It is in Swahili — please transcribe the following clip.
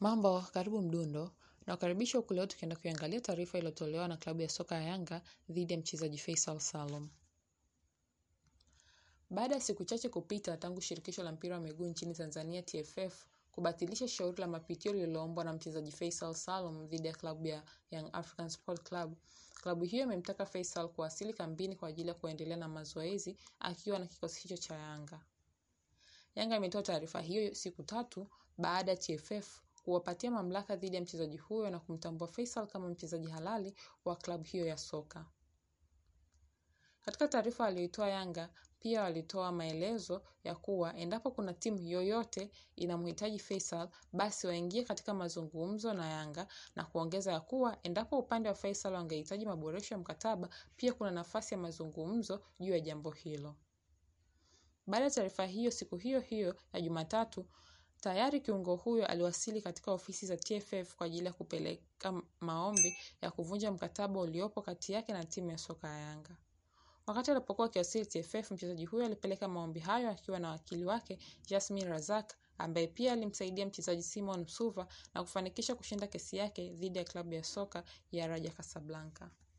Mambo, karibu Mdundo, nakukaribisha huku leo tukienda kuiangalia taarifa iliyotolewa na klabu ya soka ya Yanga dhidi ya mchezaji Faisal Salum. Baada ya siku chache kupita tangu shirikisho la mpira wa miguu nchini Tanzania TFF kubatilisha shauri la mapitio lililoombwa na mchezaji Faisal Salum dhidi ya klabu ya Young African Sport Club, klabu hiyo imemtaka Faisal kuwasili kambini kwa ajili ya kuendelea na mazoezi akiwa na kikosi hicho cha Yanga. Yanga imetoa taarifa hiyo siku tatu baada ya TFF kuwapatia mamlaka dhidi ya mchezaji huyo na kumtambua Faisal kama mchezaji halali wa klabu hiyo ya soka. Katika taarifa aliyoitoa Yanga pia walitoa maelezo ya kuwa endapo kuna timu yoyote inamhitaji Faisal basi waingie katika mazungumzo na Yanga na kuongeza ya kuwa endapo upande wa Faisal wangehitaji maboresho ya mkataba pia kuna nafasi ya mazungumzo juu ya jambo hilo. Baada ya taarifa hiyo siku hiyo hiyo ya Jumatatu, tayari kiungo huyo aliwasili katika ofisi za TFF kwa ajili ya kupeleka maombi ya kuvunja mkataba uliopo kati yake na timu ya soka ya Yanga. Wakati alipokuwa akiwasili TFF, mchezaji huyo alipeleka maombi hayo akiwa na wakili wake Jasmine Razak ambaye pia alimsaidia mchezaji Simon Msuva na kufanikisha kushinda kesi yake dhidi ya klabu ya soka ya Raja Casablanca.